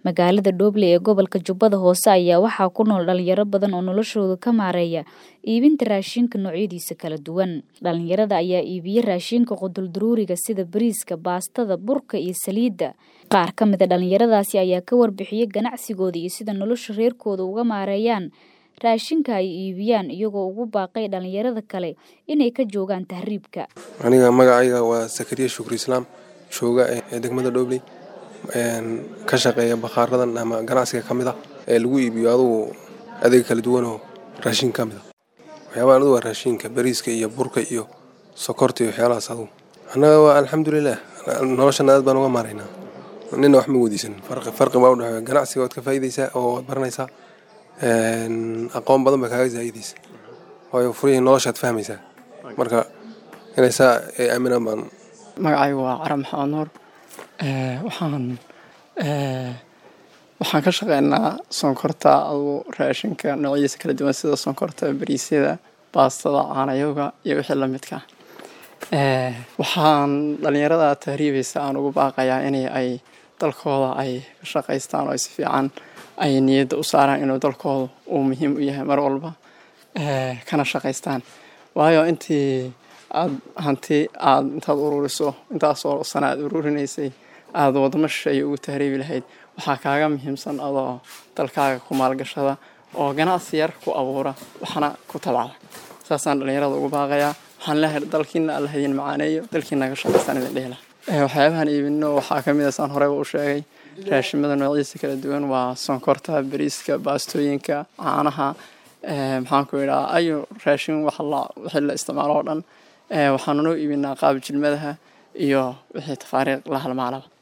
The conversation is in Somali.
magaalada Dhoble ee gobolka Jubbada Hoose ayaa waxaa ku nool dhalinyaro badan oo noloshooda ka maareeya iibinta raashinka noocyadiisa kala duwan dhalinyarada ayaa iibiya raashinka quduldaruuriga sida bariiska baastada burka iyo saliidda qaar ka mid a dhalinyaradaasi ayaa ka warbixiyay ganacsigooda iyo sida nolosha reerkooda uga maareeyaan raashinka ay iibiyaan iyagoo ugu baaqay dhalinyarada kale inay ka joogaan tahriibka aniga magacayga waa sakariya shukri islaam jooga ee degmada dhobley ka shaqeeya bakhaaradan ama ganacsiga ka mid a ee lagu iibiyo adugu adeeg kala duwanoo raashin ka mid a waxyaabaha adugu waa raashinka bariiska iyo burka iyo sokorta iyo waxyaalahaas adugu annaga waa alxamdulilah noloshana aad baan uga maaraynaa nina wax ma weydiisan farqi baa udhexeeya ganacsiga waad ka faa'iidaysaa oo waad baranaysaa aqoon badan baa kaaga zaa'idaysa waayo furihii noloshaad fahmaysaa marka inay saa ay aaminaan baan magacaygu waa cara maxamed nuur waxaan waxaan ka shaqeynaa sonkorta adugu raashinka noocyadiisa kala duwan sida sonkorta bariisyada baastada caanayoga iyo wixii lamidka waxaan dhalinyarada tahriibaysa aan ugu baaqayaa in ay dalkooda ay ka shaqaystaan oo si fiican ay niyadda u saaraan inuu dalkooda uu muhiim u yahay mar walba kana shaqaystaan waayo intii aad hanti aad intaad ururiso intaasoo sana aad ururinaysay aada wadamo shisheeye ugu tahriibi lahayd waxaa kaaga muhiimsan adoo dalkaaga ku maalgashada oo ganacsi yar ku abuura waxna ku tabcda saasaan dhalinyarada ugu baaqayaa waxaan leehay dalkiina alla hadiin macaaneeyo dalkiina ka shaqaystaan idin dhehla waxyaabahan iibino waxaa ka mid a saan horeyba u sheegay raashimada noocyadiisa kala duwan waa sonkorta bariiska baastooyinka caanaha maxaan ku idhaa ayu raashin wixii la isticmaalo oo dhan waxaanu noo iibinaa qaab jilmadaha iyo wixii tafaariiq la halmaalaba